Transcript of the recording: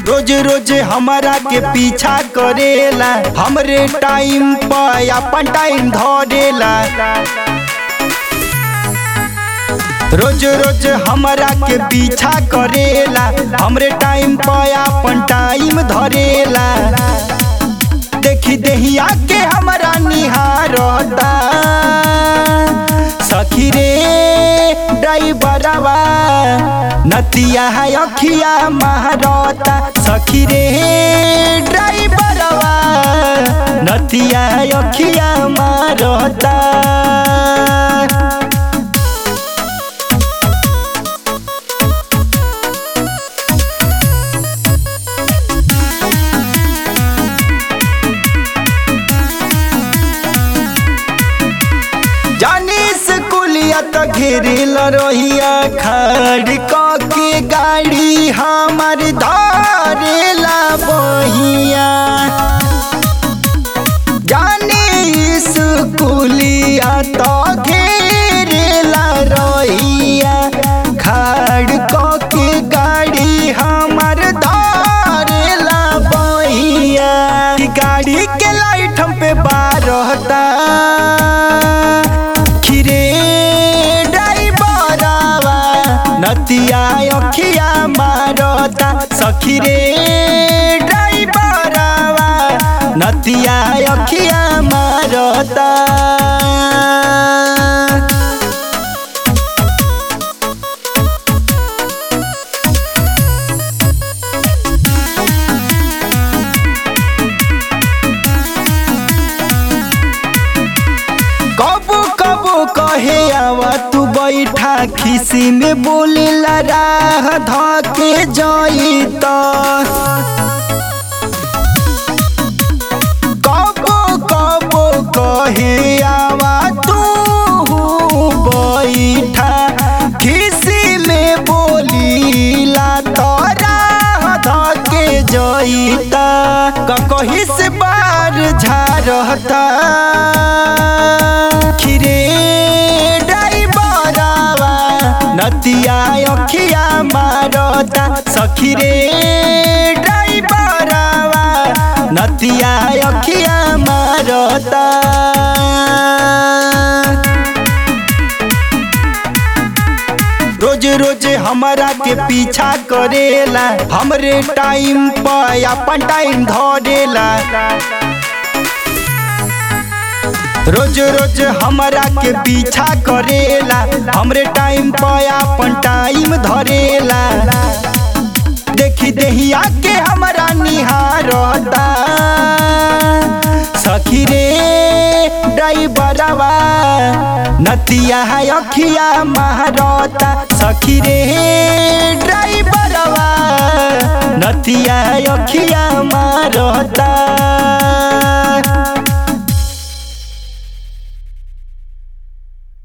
रोज रोज हमारा के पीछा करेला हमरे टाइम पर अपन टाइम धरेला रोज रोज हमारा के पीछा करेला हमरे टाइम पर अपन टाइम धरेला देखी देहिया के हमारा निहारता सखी रे ड्राइवरवा नतिया है अखिया महारता सखी रे ड्राइवरवा नतिया है अखिया मारता जानी स्कूलिया त घेरिल रहिया खड़ क के गाड़ी हमार धरेला बहिया जानी स्कूलिया त घेरिला रहिया खड़ क के गाड़ी हमार धरेला बहिया कि गाड़ी के लाइट हम पे बारहता खिरे ड्राइवरवा नतिया अखिया मारता सखी रे ड्राइवरवा नतिया अखिया मारता कबो कबो कहे आवा तू बैठा खिसी में बोले राह धके जाई त कबो कबो कहे आवा तू बैठा खिसी में बोलीला त राह धके जाई त कहीं से बार झारता खिरे ड्राइवरवा नतिया अखिया मारता सखी रे ड्राइवरवा नतिया अखिया मारता रोज रोज हमारा के पीछा करेला हमरे टाइम पर अपन टाइम धरेला रोज रोज हमारा के पीछा करेला हमरे टाइम पर अपन टाइम धरेला देखी देहिया के हमारा निहारता सखी रे ड्राइवरवा नतिया है अखिया मारता सखी रे ड्राइवरवा नतिया है अखिया मारता